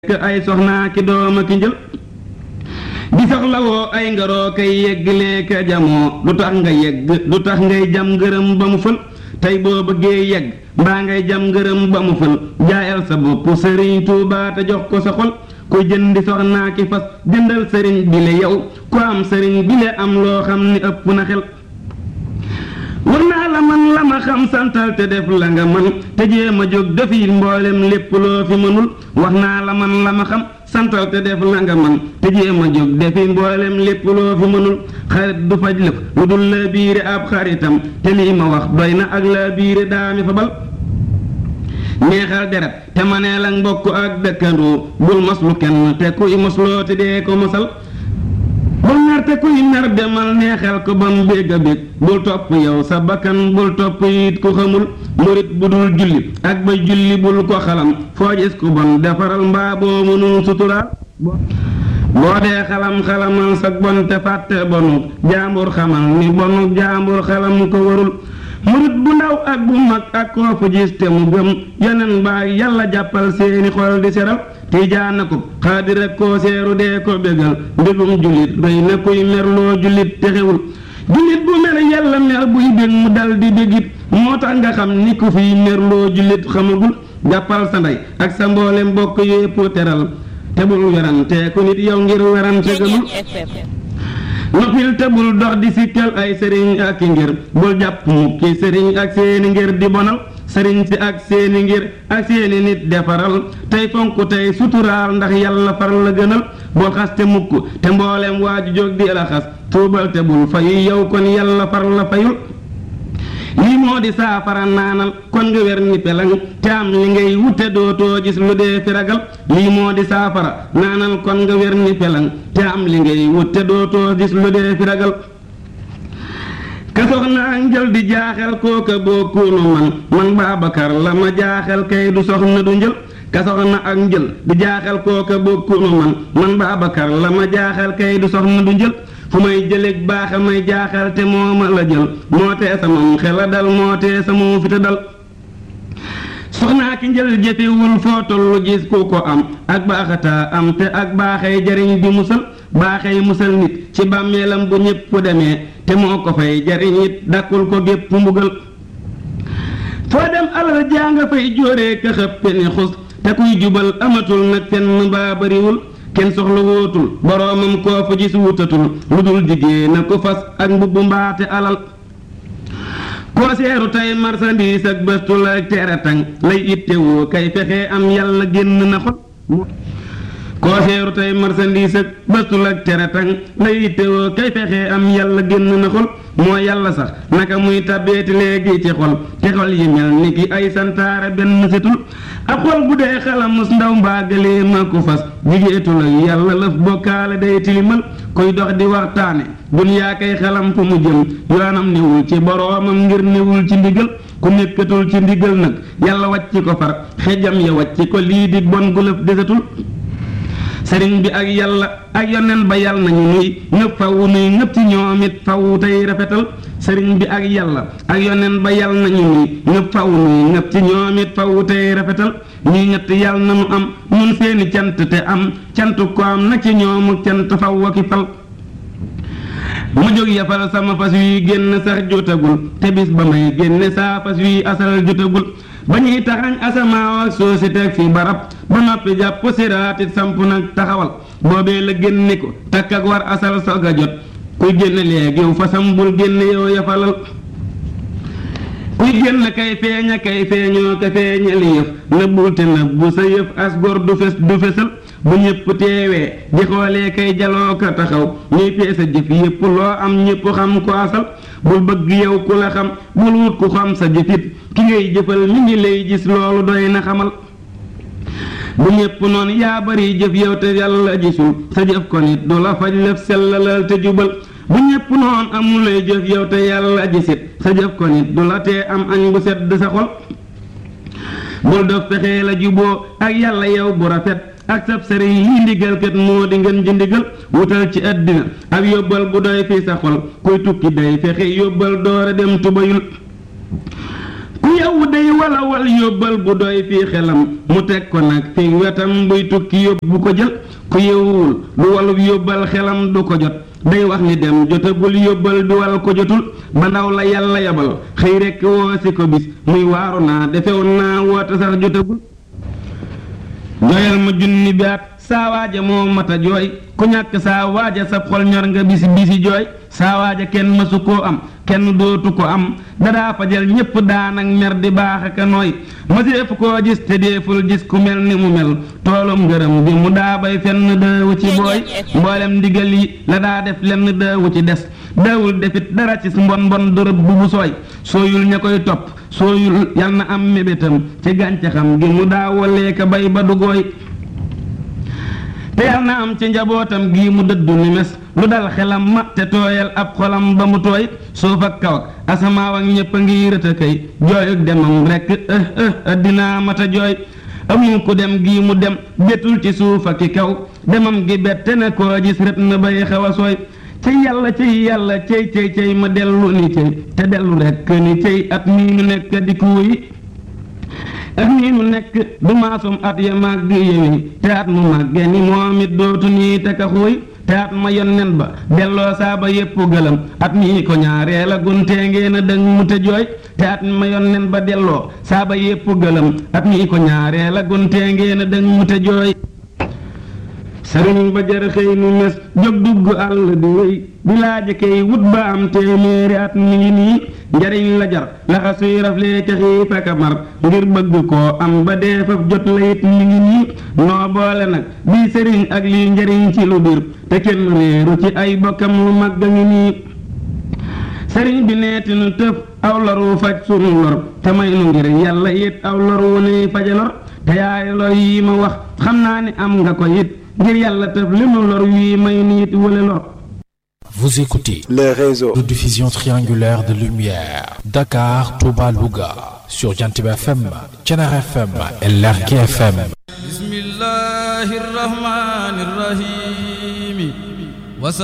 ay soxnaa ki dooma ki njël di soxlawoo ay ngaroo kay yegg leeka jamoo du tax nga yegg du tax ngay jam ngërëm ba mu fël tey boo bëggee yegg mbaa ngay jam ngërëm ba mu fël jaayal sa bopp sëriñ Tuubaa te jox ko sa xol kuy jëndi soxnaa ki fas jëndal sëriñ bi le yow ku am sëriñ bi le am loo xam ni ëpp na xel war naa la man la ma xam santal te def la nga man te jéem a jóg defi mboolem lépp loo fi mënul wax naa la man la ma xam santal te def la nga man te jéem a jóg defi mboolem lépp loo fi mënul xarit du faj lëf lu dul la biire ab xaritam te lii ma wax doy na ak la biire daami fa bal neexal deret te ma nee la mbokk ak dëkkandoo bul moslu kenn te kuy mosloo te dee ko mosal bul nar te kuy nar demal neexal ko ba mu bégg a bég bul topp yow sa bakkan bul topp it ku xamul murit bu dul julli ak ba julli bul ko xalam foo gis ku bon defaral mbaa boo mënul suturaal boo dee xalam xalamal sa bon te fàtte bonu jaambur xamal ni bonu jaambur xalam ko warul murit bu ndaw ak bu mag ak koo fu gis te mu gëm yeneen baa yàlla jàppal seeni xol di seral tiijaan na ko xaadir ak koo seeru dee ko bégal mbégum jullit rëy na kuy merloo jullit te xewul jullit bu mer yàlla mer buy bég mu dal di bégit moo tax nga xam ni ku fiy merloo jullit xamagul jàppal sa ndey ak sa mboolem bokk yépp teral te bul werante ku nit yow ngir werante gëmul noppil te bul dox di sikkal ay sëriñ ak i ngir bul jàpp mukki sëriñ ak seeni ngir di bonal sëriñ si ak seeni ngir ak seeni nit defaral tey fonk tey suturaal ndax yàlla far la gënal bul xas te mukk te mboolem waaju jóg di la xas tuubal te bul fayu yow kon yàlla far la fayul lii moo di saafara naanal kon nga wer ni pelang te am li ngay wute dootoo gis lu dee fi ragal lii moo di saafara naanal kon nga wer ni pelang te am li ngay wute dootoo gis lu dee fi ragal ka soxna ak njël di jaaxal kooka bokkunu man man Baabakar la ma jaaxal kay du soxna du njël ka soxna ak njël di jaaxal kooka bokkunu man man Baabakar la ma jaaxal kay du soxna du njël fu may jëleeg baax a may jaaxal te moo ma la jël moo tee sama xel a dal moo tee sama fita dal soxnaa ki njël jëfewul foo tollu gis ku ko am ak baaxataa am te ak baaxay jariñ di musal baaxay musal nit ci bàmmeelam bu ñépp demee te moo ko fay jariñ it dakkul ko gépp mbugal foo dem alal jaa nga fay jóoree ka xëppe ni xus te kuy jubal amatul nag fenn baa bariwul kenn soxla wootul boroomam koo fa gis wutatul lu dul jigéen na ko fas ak mbubb mbaate alal koo seeru tey marsandiis ak bëstul ak teretang lay ittewoo kay fexe am yàlla génn na xol koo seeru tey marsandiis ak bëstul ak teretang lay ittewoo kay fexe am yàlla génn na xol moo yàlla sax naka muy tabbeeti léegi ci xol te xol yi mel ni ki ay santaare benn setul ab xol bu dee xalamus ndaw mbaagalee ma ko fas jigéetul ak yàlla lëf bokkaale day tilimal kuy dox di waxtaane duniyaa kay xalam fu mu jëm yoonam newul ci boroomam ngir newul ci ndigal ku nekkatul ci ndigal nag yàlla wàcc ko far xejam ya wàcc ko lii di bon gu lëf desatul sëriñ bi ak yàlla ak yonen ba yàlla nañu nuy ñëpp fawu nuy ñëpp ci ñoom it fawu tey rafetal sëriñ bi ak yàlla ak yonen ba yàlla nañu nuy ñëpp fawu nuy ñëpp ci ñoom it fawu tey rafetal ñuy ñett yàlla na nu am nun seeni cant te am cant ko am na ci ñoomu cant faw aki fal ma jóg yafal sama fas wi génn sax jotagul te bis ba may génne saa fas wi asal jotagul ba ñuy taxañ asamaaw ak soo si teg fi barab ba noppi jàpp siraatit samp nag taxawal boobee la génne ko takk ak war asal soog a jot kuy génne léegi fasam bul génne yow yafalal kuy génn kay feeña kay feeñoo ka feeñali yëf nëbbul te nëbbu sa yëf as gor du fes du fesal bu ñépp teewee di xoolee kay jaloo ka taxaw ñuy peesa jëf yépp loo am ñépp xam ko asal bul bëgg yow ku la xam bul wut ku xam sa jëfit ki ngay jëfal mi ngi lay gis loolu doy na xamal bu ñépp noonu yaa bari jëf yow te yàlla gisul sa jëf ko nit du la faj lëf sellalal te jubal bu ñépp noonu amulay jëf yow te yàlla gisit sa jëf ko nit du la tee am añ bu sedd sa xol bul dof fexee la juboo ak yàlla yow bu rafet ak sab sëriñ lii ndigal kat moo di ngeen ji ndigal wutal ci àddina ab yóbbal bu doy fi sa xol kuy tukki day fexe yóbbal doora dem tubayul ku yow day walawal yóbbal bu doy fii xelam mu teg ko nag fi wetam buy tukki yóbbu ko jël ku yewwul lu walub yóbbal xelam du ko jot day wax ni dem jotagul yóbbal bi wal ko jotul ba ndaw la yàlla yabal xëy rekk woo si ko bis muy waaru naa defew naa woote sax jotagul jooyal ma junni bi at saa waaja moo mata jooy ku ñàkk saa waaja sab xol ñor nga bisi bisi jooy saa waaja kenn mësu koo am kenn dootu ko am dadaa fajal ñépp daanak mer di baax aka nooy mëseefu koo gis te deeful gis ku mel ni mu mel toolum ngërëm bi mu daa bay fenn dëewu ci booy mboolem ndigal yi la daa def lenn dëewu ci des dawul defit dara ci mbon mbon dërëb bu bu sooy sooyul ña koy topp sooyul yal na am mébétam ci gàncaxam gi mu daa walee ka bay ba du gooy te yal na am ci njabootam gii mu dëddu ni mes lu dal xelam ma te tooyal ab xolam ba mu tooy suuf ak kaw ak asamaaw ak ñépp a ngi rëta kay jooyuk demam rekk ëh ëh addinaa mata jooy amul ku dem gii mu dem bettul ci suuf ak ki kaw demam gi bette na koo gis rët na bay xaw a sooy cey yàlla cey yàlla cey cey cey ma dellu ni cey te dellu rekk ni cey at mii nu nekk di kuuyi at mii nu nekk du maasum at ya màgg yewi te at mu màgge ni moom it dootu nii te ka xuuy te at ma yonnen ba delloo saaba yépp gëlëm at mii ko ñaareel a guntee ngeen a dëng mu te jooy te at ma yonnen ba delloo saaba yépp gëlëm at mii ko ñaareel a guntee ngeen a dëng mu te jooy sëriñ ba jar xëy nu mes jóg dugg àll di wéy di laaja kay wut ba am téeméeri at mi ngi nii njariñ la jar laxa suy raflee ca xiif ak a mar ngir bëgg koo am ba dee faf jot la it mi ngi nii noo boole nag bii sëriñ ak lii njariñ ci lu bir te kenn réeru ci ay bokkam lu mag a ngi nii sëriñ bi neeti nu tëf aw loru faj sunu lor te may nu ngir yàlla it aw lor wu nuy faja lor te yaay lor yi ma wax xam naa ni am nga ko it ngir yàlla tëf li mu lor wii may niit wala lor Vous écoutez les réseaux de diffusion triangulaire de lumière Dakar, Touba, Louga sur Jantib FM, Thiénare FM et Lergui FM. bismillahi rahmani rahim